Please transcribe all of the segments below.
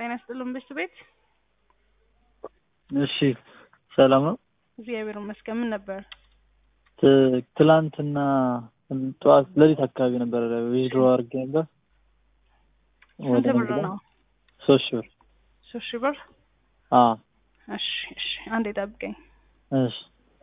ጤና ይስጥልን ብስት ቤት እሺ ሰላም ነው። እግዚአብሔር ይመስገን። ምን ነበር? ት- ትላንትና ጠዋት ሌሊት አካባቢ ነበር ዊዝድሮ አድርጌ ነበር። ስንት ወደ ብር ንግድ ነው? ሶስት ሺህ ብር። ሶስት ሺህ ብር። አዎ እሺ እሺ፣ አንዴ ጠብቀኝ። እሺ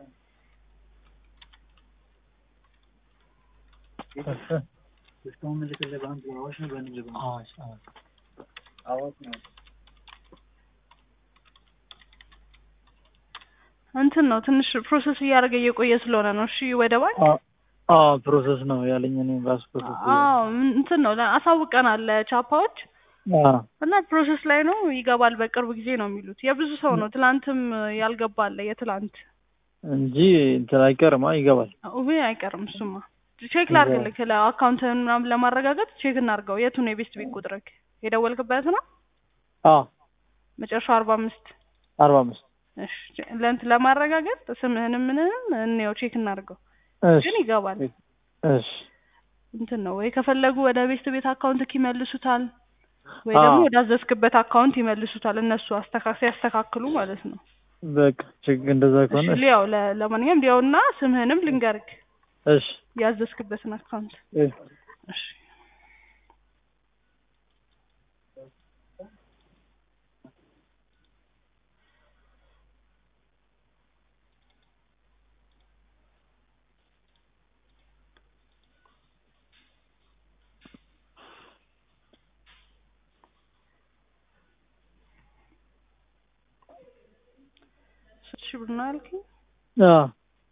እንትን ነው ትንሽ ፕሮሰስ እያደረገ እየቆየ ስለሆነ ነው። እሺ ወደ ባንክ አዎ ፕሮሰስ ነው ያለኝ እኔም ራሱ ፕሮሰስ አዎ ምን- እንትን ነው ለ- አሳውቀናል ለቻፓዎች አዎ እና ፕሮሰስ ላይ ነው ይገባል በቅርብ ጊዜ ነው የሚሉት። የብዙ ሰው ነው። ትላንትም ያልገባ አለ የትላንት እንጂ እንትን አይቀርማ ይገባል። ውይ አይቀርም እሱማ። ቼክ ላድርግልህ ለአካውንትን ምናምን ለማረጋገጥ ቼክ እናድርገው። የቱ ነው የቤስት ቤት ቁጥርክ? የደወልክበት ነው አዎ መጨረሻው አርባ አምስት አርባ አምስት እሺ ለእንትን ለማረጋገጥ ስምህንም ምንንም እንየው ቼክ እናድርገው። እሺ ግን ይገባል። እሺ እንትን ነው ወይ ከፈለጉ ወደ ቤስት ቤት አካውንትክ ይመልሱታል ወይ አዎ። ደግሞ ወደ አዘዝክበት አካውንት ይመልሱታል። እነሱ አስተካ ሲያስተካክሉ ማለት ነው። በቃ ችግር እንደዛ ከሆነ እሺ ሊያው ለ- ለማንኛውም ሊያውና ስምህንም ልንገርክ እሺ ያዘዝክበትን አካውንት እሺ እሺ ስንት ሺህ ብር ነው ያልከኝ? አዎ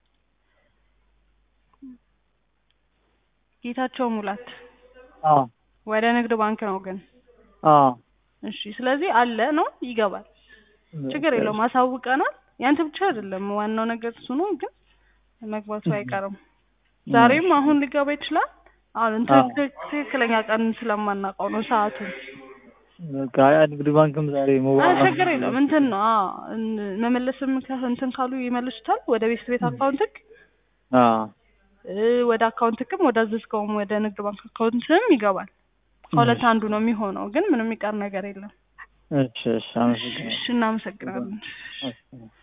ጌታቸው ሙላት አዎ ወደ ንግድ ባንክ ነው ግን አዎ እሺ ስለዚህ አለ ነው ይገባል ችግር የለውም አሳውቀናል ያንተ ብቻ አይደለም ዋናው ነገር እሱ ነው ግን መግባቱ አይቀርም ዛሬም አሁን ሊገባ ይችላል አሁን እንትን አዎ። ትክ- ትክክለኛ ቀን ስለማናውቀው ነው ሰዓቱን በቃ ያ ንግድ ባንክም ዛሬ አይ ሞባይል ችግር የለውም እንትን ነው አዎ እን- መመለስም ከ- እንትን ካሉ ይመልሱታል ወደ ቤት ቤት አካውንትክ አዎ እ፣ ወደ አካውንትክም ወደ አዘዝከውም ወደ ንግድ ባንክ አካውንትም ይገባል ከሁለት አንዱ ነው የሚሆነው ግን ምንም የሚቀር ነገር የለም እሺ እሺ አመሰግናለሁ እሺ እናመሰግናለን እሺ